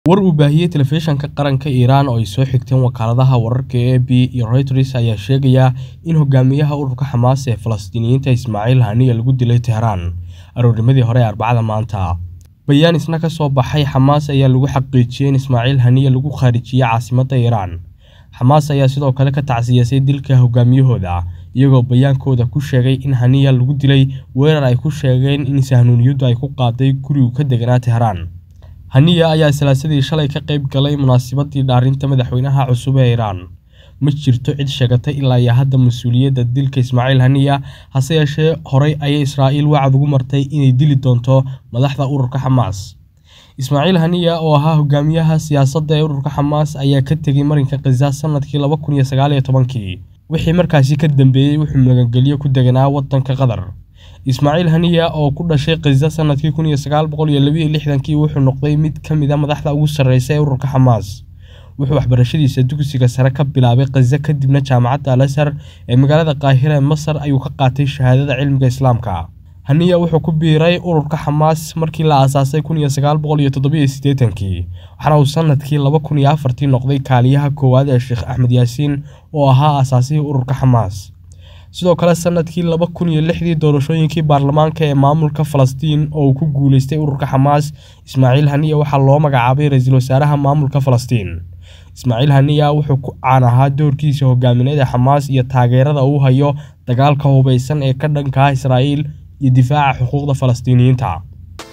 War uu baahiyay telefishinka qaranka Iran oo ay soo xigteen wakaaladaha wararka ee AP iyo Reuters ayaa sheegaya in hogaamiyaha ururka Xamaas ee Falastiiniyiinta Ismaaciil Haniyeh lagu dilay Teheraan aroornimadii hore ee Arbacada maanta. Bayaan isna ka soo baxay Xamaas ayaa lagu xaqiijiyay in Ismaaciil Haniyeh lagu khaarijiyay caasimadda Iran. Xamaas ayaa sidoo kale ka tacsiyisay dilka hogaamiyahooda, iyagoo bayaankooda ku sheegay in Haniyeh lagu dilay weerar ay ku sheegeen in sahanuuniyaddu ay ku qaaday guri uu ka deganaa Teheraan. Haniyeh ayaa Salaasadii shalay ka qayb galay munaasabadii dhaarinta madaxweynaha cusub ee Iran. Ma jirto cid sheegatay ilaa iyo hadda mas'uuliyadda dilka Ismaaciil Haniyeh, hase yeeshee horey ayay Israa'iil wacd ugu martay inay dili doonto madaxda ururka Xamaas. Ismaaciil Haniyeh oo ahaa hogaamiyaha siyaasadda ee ururka Xamaas ayaa ka tegay marinka Ghaza sanadkii laba kun iyo sagaal iyo tobankii, wixii markaasi ka dambeeyay wuxuu magangelyo ku deganaa waddanka Qatar. Ismaaciil Haniyeh oo ku dhashay Ghaza sanadkii kun iyo sagaal boqol iyo laba iyo lixdankii wuxuu noqday mid ka mid ah madaxda ugu sarreeya ee ururka Xamaas. Wuxuu waxbarashadiisa dugsiga sare ka bilaabay Ghaza kadibna Jaamacadda Al-Azhar ee magaalada Qaahira ee Masar ayuu ka qaatay shahaadada cilmiga Islaamka. Haniyeh wuxuu ku biiray ururka Xamaas markii la aasaasay kun iyo sagaal boqol iyo toddoba iyo siddeetankii, waxaana uu sanadkii laba kun iyo afartii noqday kaaliyaha koowaad ee Sheekh Axmed Yaasiin oo ahaa aasaasihii ururka Xamaas. Sidoo kale sanadkii laba kun iyo lixdii doorashooyinkii baarlamaanka ee maamulka Falastiin oo uu ku guuleystay ururka Xamaas, Ismaaciil Haniyeh waxaa loo magacaabay ra'iisul wasaaraha maamulka Falastiin. Ismaaciil Haniyeh wuxuu ku caan ahaa doorkiisa hogaamineed ee Xamaas iyo taageerada uu hayo dagaalka hubeysan ee ka dhanka ah Israa'iil iyo difaaca xuquuqda Falastiiniyiinta.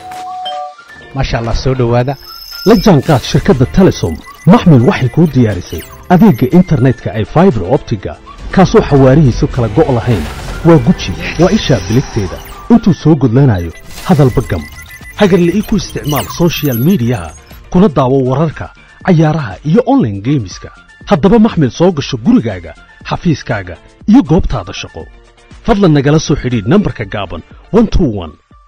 maasha allah soo dhowaada la jaanqaad shirkadda telesom maxmil waxay kuu diyaarisay adeegga internetka ay faibar optiga kaasoo xawaarihiisu kala go' lahayn waa guji waa ishaa biligteeda intuu soo gudlanayo hadalba gam hagarle ii ku isticmaal soshiyal miidiyaha kuna daawo wararka cayaaraha iyo onlaine geemiska haddaba maxmil soo gasho gurigaaga xafiiskaaga iyo goobtaada shaqo fadlan nagala soo xidhiidh nambarka gaaban